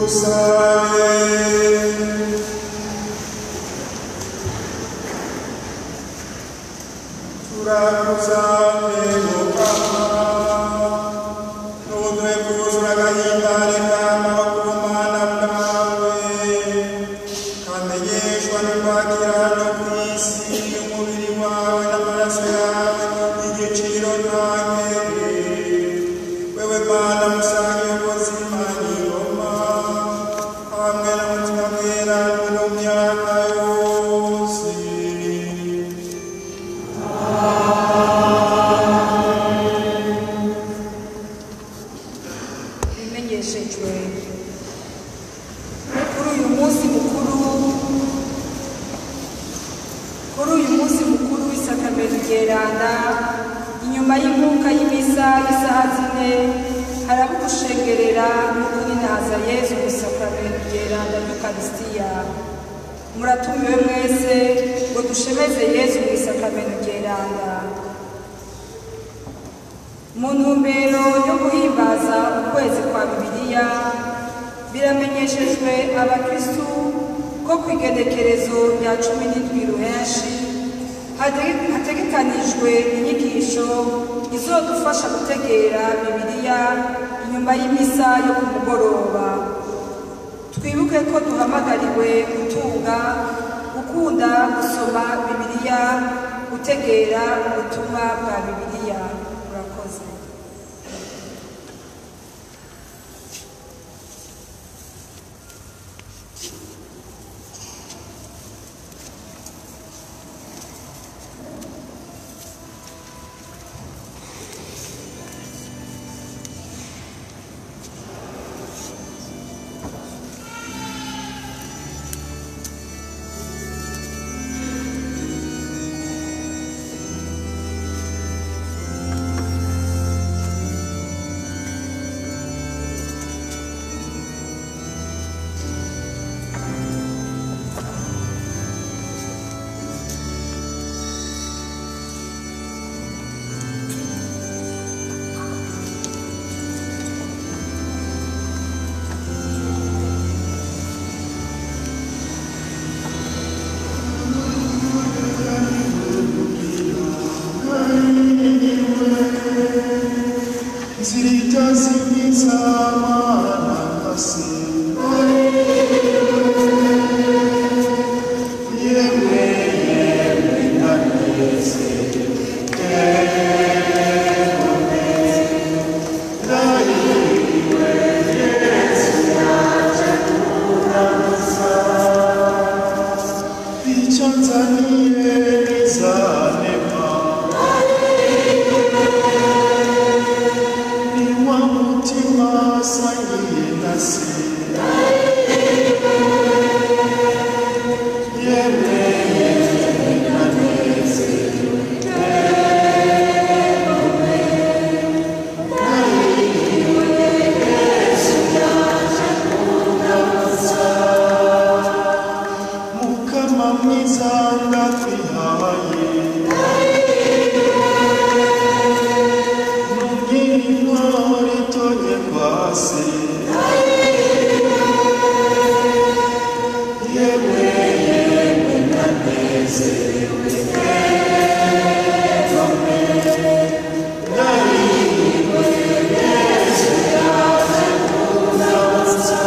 bimenyeshejwe kuri uyu munsi mukuru kuri uyu munsi mukuru w'isakamento ryeranda inyuma y'inkuka y'imisa y'isaha zine haraba gushengerera no kuninaza yezu mu isakamento ryeranda ry'ukarisitiya muratumiwe mwese ngo dushemeze yezu mu isakamento ryeranda mu ntumbero yo guhimbaza ukwezi kwa bibiliya biramenyeshejwe abakristu ko ku igenekerezo rya cumi n'indwi ruhenshi hate- hategekanijwe inyigisho izodufasha gutegera bibiliya inyuma y'imisa yo ku mugoroba twibuke ko duhamagariwe gutunga gukunda gusoma bibiliya gutegera ubutumwa bwa bibiliya murakoze mukama mwiza ndakwihaye nubwira intore itonye kwase yewe yewe ndanezerewe nariwe yesu yaje kundaza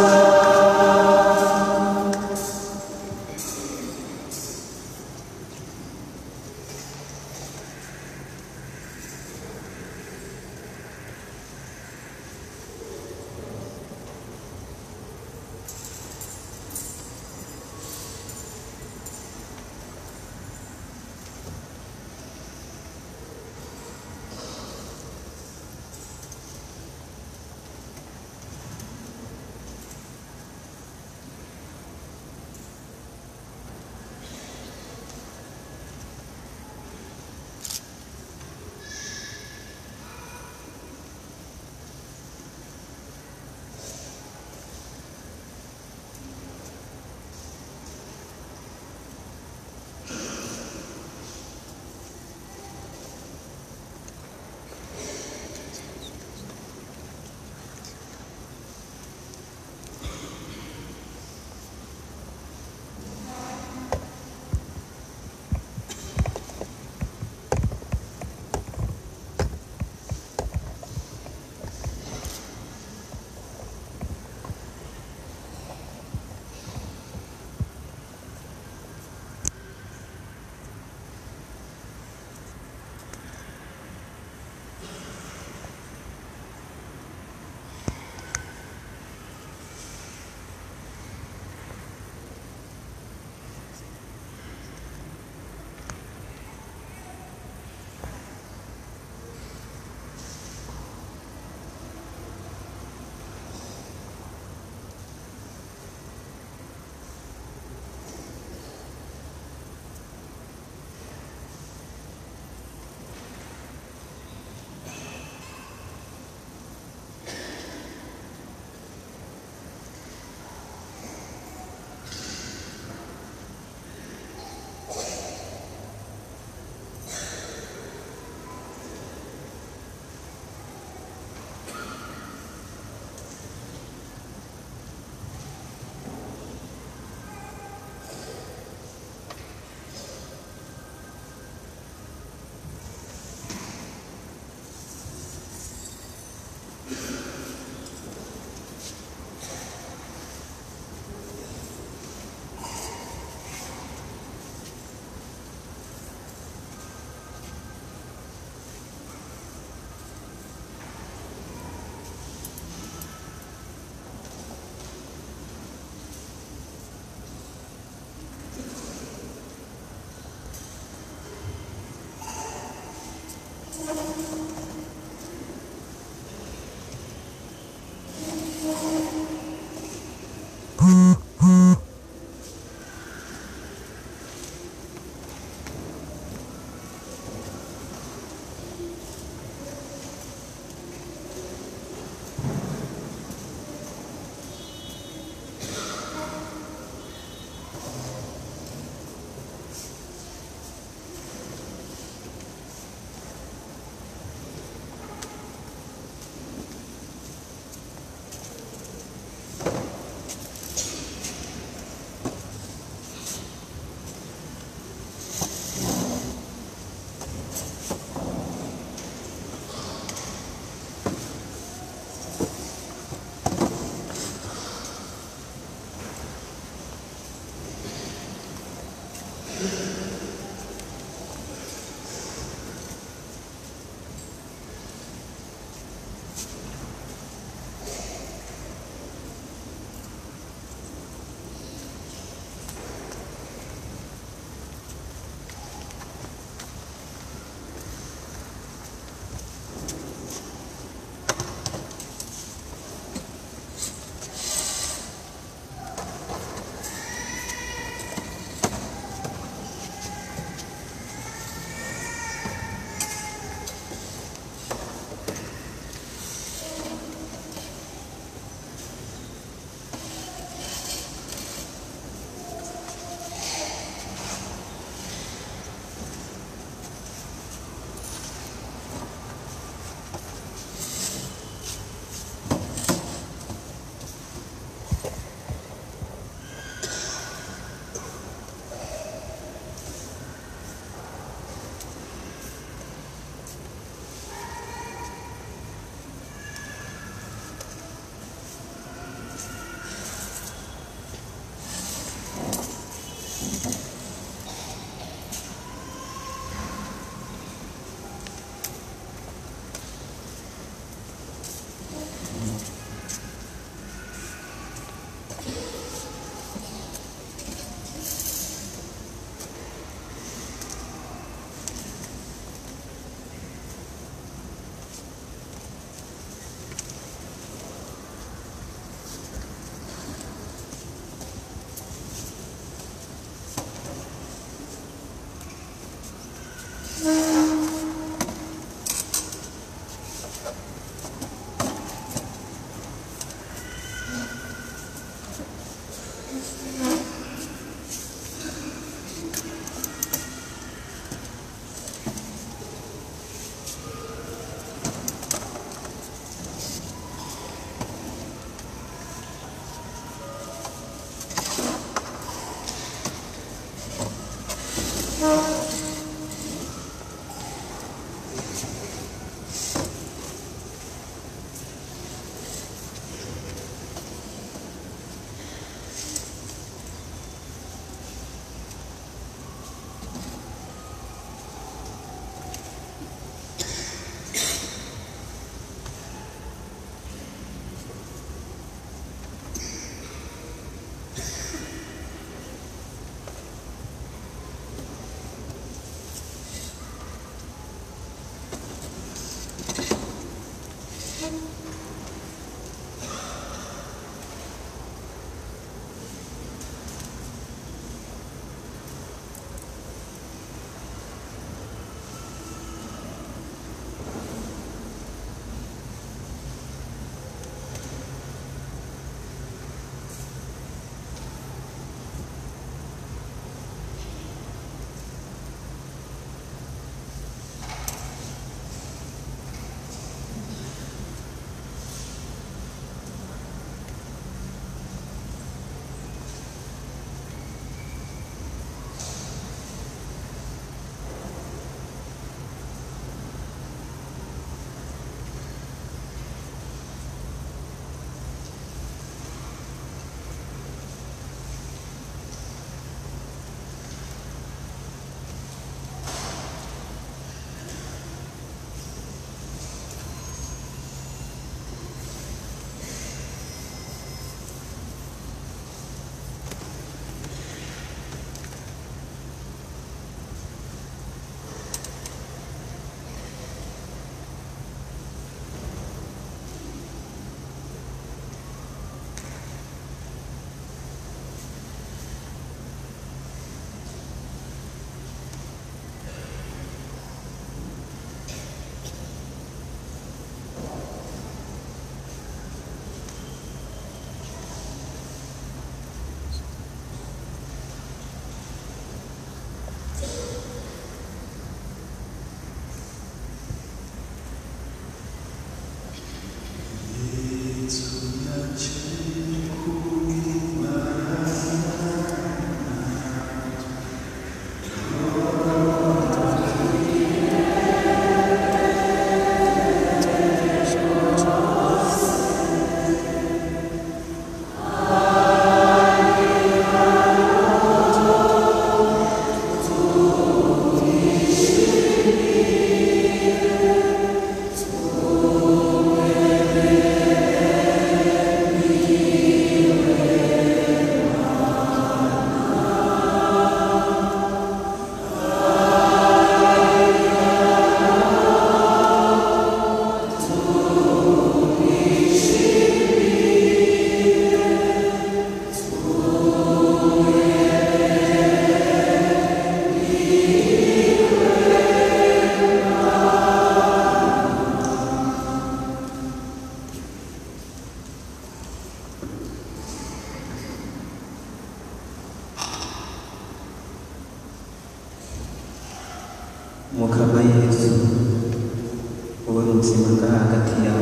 mukama yesu wowe muzima ngaha hagati yawe